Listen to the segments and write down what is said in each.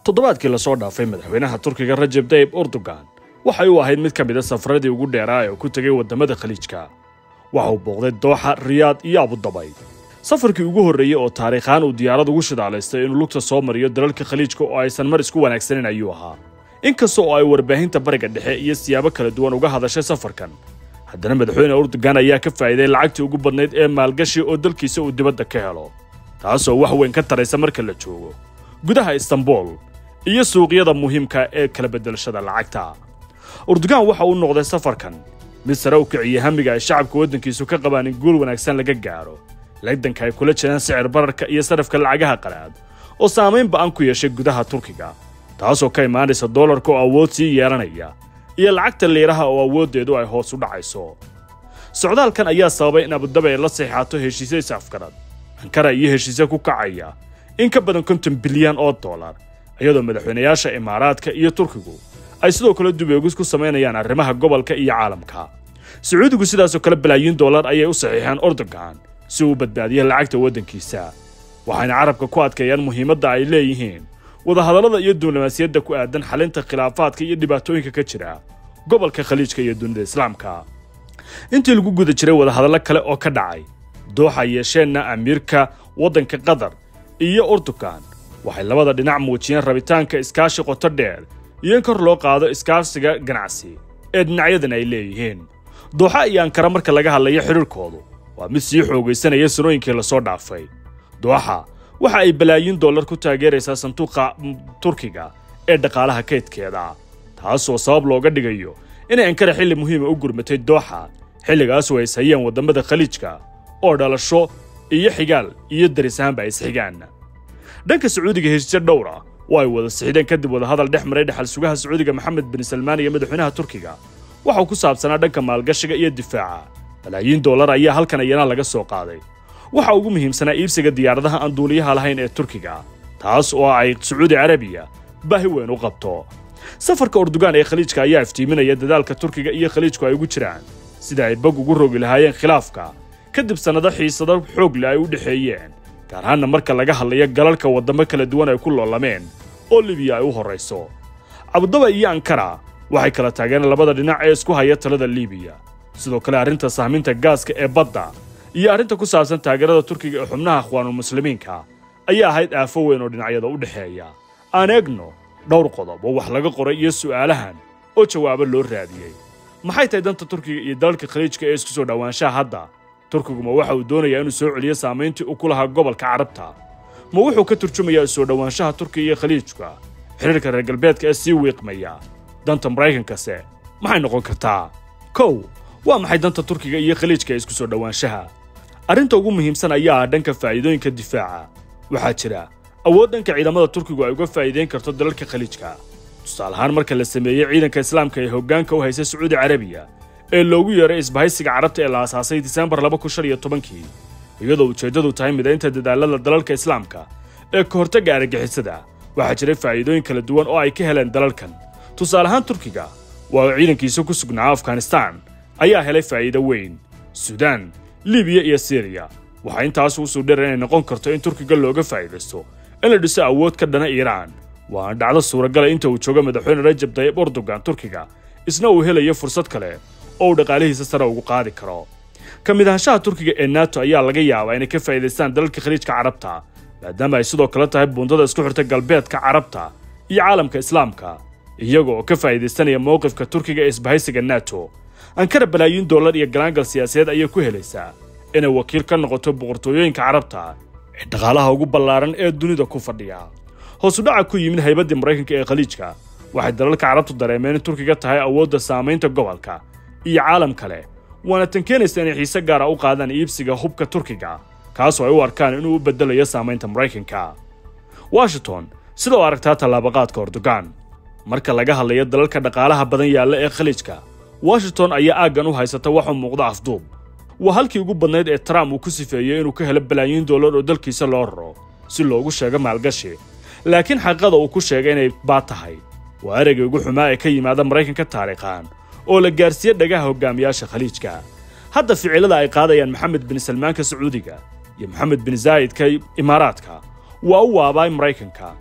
toddobaadkii lasoo dhaafay madaxweynaha turkiga rajeb tayib erdogan waxay u ahayd mid ka mid a safaradii ugu dheeraa ee ku tegay waddamada khaliijka waxa uu booqday dooxa riyaad iyo abudabay safarkii ugu horreeyey oo taariikhaan uu diyaarad ugu shidaalaystay inuu lugta soo mariyo dalalka khaliijka oo aysan mar isku wanaagsanin ayuu ahaa inkasta oo ay warbaahinta bariga dhexe iyo siyaabo kala duwan uga hadashay safarkan haddana madaxweyne erdogan ayaa ka faa'iiday lacagtii ugu badnayd ee maalgashi oo dalkiisa uu dibadda ka helo taasoo wax weyn ka taraysa marka la joogo gudaha istanbul iyo suuqyada muhiimka ee kala beddelashada lacagta erdogan waxa uu noqday safarkan mid sare u kiciyey hamiga ay shacabka waddankiisu ka qabaan in guul wanaagsan laga gaadho legdanka ay kula jiraan sicir bararka iyo sarafka lacagaha qalaad oo saamayn ba'an ku yeeshay gudaha turkiga taasoo ka imaanaysa doolarka oo awood sii yeelanaya iyo lacagta liiraha oo awooddeedu ay hoos u dhacayso socdaalkan ayaa sababay in abudabi ay la seexaato heshiisyo is-afgarad ankara iyo heshiisyo ku kacaya in ka badan konton bilyan oo dollar iyadoo madaxweynayaasha imaaraadka iyo turkigu ay sidoo kale dubeegis ku samaynayaan arrimaha gobolka iyo caalamka sacuudigu sidaasoo kale balaayiin dollar ayay u saxiixeen erdogan si uu badbaadiya lacagta waddankiisa waxayna carabka ku adkeeyaan muhiimadda ay leeyihiin wadahadallada iyo diblomaasiyadda ku aadan xalinta khilaafaadka iyo dhibaatooyinka ka jira gobolka khaliijka iyo dunida islaamka intii lagu guda jiray wadahadallo kale oo ka dhacay dooxa yeesheenna amiirka waddanka qatar iyo erdogan waxay labada dhinac muujiyeen rabitaanka iskaashi qoto dheer iyo in kor loo qaado iskaashiga ganacsi ee dhinacyadan ay leeyihiin dooxa iyo ankara marka laga hadlayo xidhiirkoodu waa mid sii xoogaysanaya sanooyinkii lasoo dhaafay dooxa waxa ay balaayiin dollar ku taageeraysaa sanduuqa turkiga ee dhaqaalaha kaydkeeda taasoo sabab looga dhigayo inay ankara xilli muhiima u gurmatay dooxa xilligaasoo ay ishayeen waddamada khaliijka oo dhalasho iyo xigaal iyo daris ahaanba ay isxigaan dhanka sacuudiga heshiisyo dhowr ah oo ay wada sixideen kadib wadahadal dhex maray dhexal sugaha sacuudiga maxamed bin salmaan iyo madaxweynaha turkiga waxau ku saabsanaa dhanka maalgashiga iyo difaaca balaayiin dollar ayaa halkan iyana laga soo qaaday waxa ugu muhiimsanaa iibsiga diyaaradaha aan duuliyaha lahayn ee turkiga taas oo ay sacuudi carabiya baahi weyn u qabto safarka erdogan ee khaliijka ayaa iftiiminaya dadaalka turkiga iyo khaliijku ay ugu jiraan sida ay bog ugu rogi lahaayeen khilaafka kadib sannado xiisado xoogle ay u dhexeeyeen gaar ahaanna marka laga hadlayo galalka waddamo kala duwan ay ku loolameen oo libiya ay u horrayso abudaba iyo ankara waxay kala taageen labada dhinac ee isku haya talada libiya sidoo kale arrinta sahminta gaaska ee badda iyo arrinta ku saabsan taageerada turkiga ee xubnaha akhwaanulmuslimiinka ayaa ahayd aafo weyn oo dhinacyada u dhexeeya aan eegno dhowr qodob oo wax laga qoray iyo su'aalahan oo jawaabo loo raadiyey maxay tahay danta turkiga iyo dalalka khaliijka ee isku soo dhowaanshaha hadda turkiguma waxa uu doonayaa inuu soo celiyo saamayntii uu ku lahaa gobolka carabta ma wuxuu ka turjumayaa isoo dhowaanshaha turkiga iyo khaliijka xiriirka reer galbeedka ee sii wiiqmaya danta maraykankase maxay noqon kartaa kow waa maxay danta turkiga iyo khaliijka ee isku soo dhowaanshaha arrinta ugu muhiimsan ayaa ah dhanka faa'iidooyinka difaaca waxaa jira awood dhanka ciidamada turkigu ay uga faa'iidayn karto dalalka khaliijka tusaale ahaan marka la sameeyey ciidanka islaamka ee hoggaanka u haysa sacuudi carabiya ee loogu yeeray isbahaysiga carabta ee la aasaasay disembar laba kun shan iyo tobankii iyadoo ujeeddadu tahay midaynta dadaalada dalalka islaamka ee ka hortagga argagixisada waxaa jiray faa'iidooyin kala duwan oo ay ka heleen dalalkan tusaale ahaan turkiga waa uu ciidankiisa ku sugnaa afghanistaan ayaa helay faa'iido weyn suudaan libiya iyo siriya waxaa intaas usuu dheer inay noqon karto in turkiga looga faa'iidaysto in la dhiso awood ka dhana iiraan waana dhacdo suuragala inta uu joogo madaxweyne rajab tayib erdogan turkiga isna uu helayo fursad kale oo uu dhaqaalihiisa sare ugu qaadi karo ka mid ahaanshaha turkiga ee nato ayaa laga yaabaa inay ka faa'iidaystaan dalalka khaliijka carabta maadaama ay sidoo kale tahay buundada isku xirta galbeedka carabta iyo caalamka islaamka iyaga oo ka faa'iidaystanaya mowqifka turkiga ee isbahaysiga nato ankara balaayiin dollar iyo galaangal siyaasadeed ayay ku helaysaa inay wakiil ka noqoto boqortooyooyinka carabta ee dhaqaalaha ugu ballaaran ee dunida ku fadhiya hoos u dhaca ku yimid haybaddii maraykanka ee khaliijka waxay dalalka carabtu dareemeen in turkiga tahay awoodda saamaynta gobolka iyo caalam kale waana tan keenaysa inay xiise gaara u qaadaan iibsiga hubka turkiga kaasoo ay u arkaan inuu u beddelayo saamaynta maraykanka washington sida u aragtaa tallaabaqaadka erdogan marka laga hadlayo dalalka dhaqaalaha badan yaalla ee khaliijka washington ayaa aaggan u haysata waxuu muuqda afduub waa halkii ugu badnayd ee trump uu ku sifeeyey inuu ka helo balaayiin dollar oo dalkiisa loo raro si loogu sheego maalgashi laakiin xaqiiqada uu ku sheegay inay baad tahay waa ereyga ugu xumaa ee ka yimaada maraykanka taariikhan oo la gaarsiiye dhagaha hogaamiyaasha khaliijka hadda ficilada ay qaadayaan maxamed bin salmaanka sacuudiga iyo maxamed bin zaa'idka imaaraadka waa u waabaay maraykanka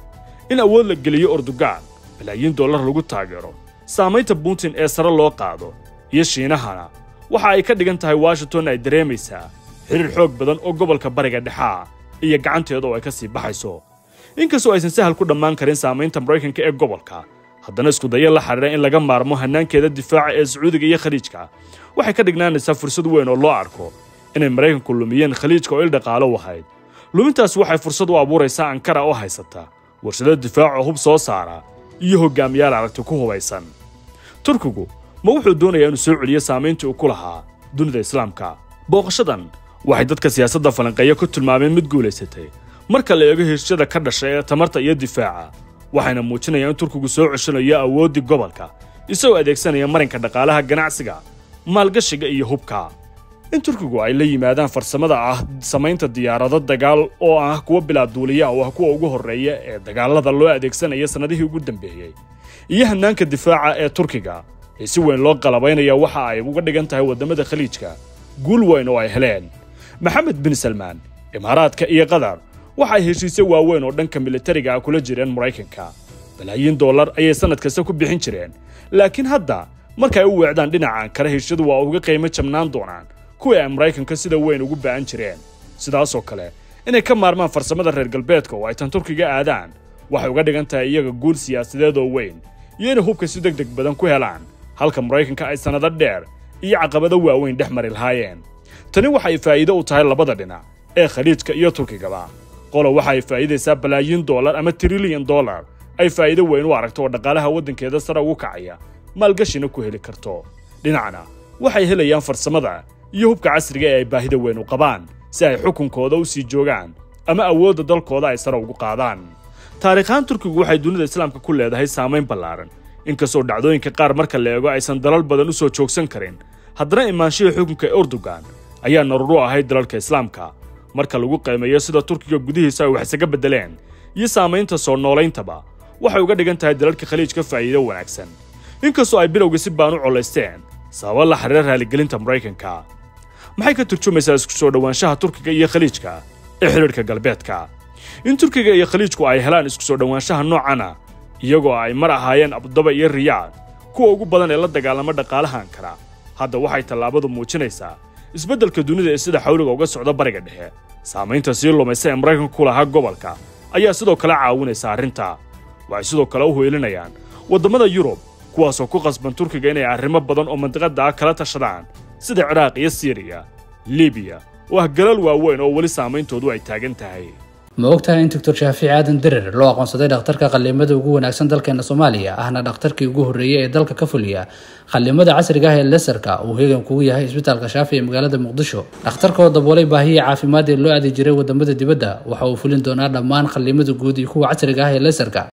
in awood la geliyo ordogan balaayiin dollar lagu taageero saamaynta putin ee sare loo qaado iyo shiinahana waxa ay ka dhigan tahay washington ay dareemaysaa xiriir xoog badan oo gobolka bariga dhexaa iyo gacanteeda oo ay ka sii baxayso inkastoo aysan sahal ku dhammaan karin saamaynta maraykanka ee gobolka haddana iskudayo la xidhiira in laga maarmo hannaankeeda difaaca ee sacuudiga iyo khaliijka waxay ka dhignaanaysaa fursad weyn oo loo arko inay maraykanku lumiyeen khaliijka oo il dhaqaalo u ahayd lumintaas waxay fursad u abuuraysaa ankara oo haysata warshado difaac oo hub soo saara iyo hogaamiyaal aragti ku hubaysan turkigu ma wuxuu doonayaa inuu soo celiyo saamayntii uu ku lahaa dunida islaamka booqashadan waxay dadka siyaasadda falanqeeya ku tilmaameen mid guulaysatay marka la eego heshada ka dhashay ee tamarta iyo difaaca waxayna muujinayaan in turkigu soo ceshanayo awooddii gobolka isagoo adeegsanaya marinka dhaqaalaha ganacsiga maalgashiga iyo hubka in turkigu ay la yimaadaan farsamada ah samaynta diyaarado dagaal oo ah kuwa bilaa duuliya oo ah kuwa ugu horreeya ee dagaalada loo adeegsanaya sannadihii ugu dambeeyey iyo hannaanka difaaca ee turkiga ee si weyn loo qalabaynaya waxa ay uga dhigan tahay waddamada khaliijka guul weyn oo ay heleen maxamed bin salmaan imaaraadka iyo qatar waxa ay heshiisyo waaweyn oo dhanka militariga ah kula jireen maraykanka balaayiin dollar ayay sannad kasta ku bixin jireen laakiin hadda marka ay u weecdaan dhinaca ankara heshadu waa uga qiimo jabnaan doonaan kuwii ay maraykanka sida weyn ugu ba'an jireen sidaasoo kale inay ka maarmaan farsamada reer galbeedka oo ay tan turkiga aadaan waxay uga dhigan tahay iyaga guul siyaasadeed oo weyn iyo inay hubka si deg deg badan ku helaan halka maraykanka ay sannado dheer iyo caqabado waaweyn dhex mari lahaayeen tani waxay faa'iido u tahay labada dhinac ee khaliijka iyo turkigaba qolo waxa ay faa'iidaysaa balaayiin dollar ama trilyan dollar ay faa'iido weyn u aragto oo dhaqaalaha waddankeeda sare ugu kacaya maalgashina ku heli karto dhinacna waxay helayaan farsamada iyo hubka casriga ee ay baahida weyn u qabaan si ay xukunkooda u sii joogaan ama awoodda dalkooda ay sare ugu qaadaan taariikhaan turkigu waxay dunida islaamka ku leedahay saamayn ballaaran inkastoo dhacdooyinka qaar marka la eego aysan dalal badan u soo joogsan karin haddana imaanshihii xukunka erdogan ayaa narur u ahayd dalalka islaamka marka lagu qiimeeyo sida turkiga gudihiisa ay wax isaga beddeleen iyo saamaynta soo noolayntaba waxay uga dhigan tahay dalalka khaliijka faa'iido wanaagsan inkastoo ay bilowga si baan u colaysteen sababa la xiriira raaligelinta maraykanka maxay ka turjumaysaa isku soo dhowaanshaha turkiga iyo khaliijka ee xidhiidhka galbeedka in turkiga iyo khaliijku ay helaan isku soo dhowaanshaha noocana iyagoo ay mar ahaayeen abudaba iyo riyaad kuwa ugu badan ee la dagaalama dhaqaalaha ankara hadda waxay tallaabadu muujinaysaa isbeddelka dunida ee sida xawliga uga socda bariga dhexe saamaynta sii lumaysa ee maraykanka ku lahaa gobolka ayaa sidoo kale caawinaysa arrinta waxay sidoo kale u hoylinayaan waddamada yurub kuwaasoo ku qasban turkiga inay arrimo badan oo mandiqadda ah kala tashadaan sida ciraaq iyo siiriya libiya oo ah galal waaweyn oo weli saameyntoodu ay taagan tahay ma ogtahay in doctor shaafici aadan dirir loo aqoonsaday dhakhtarka qallimada ugu wanaagsan dalkeena soomaaliya ahna dhakhtarkii ugu horreeyey ee dalka ka fuliya qallimada casriga ah ee lesarka uu heegan kugu yahay isbitaalka shaafi ee magaalada muqdisho dhakhtarka oo daboolay baahiyii caafimaad ee loo aadi jiray wadamada dibadda waxa uu fulin doonaa dhammaan qallimada guud iyo kuwa casriga ah ee lesarka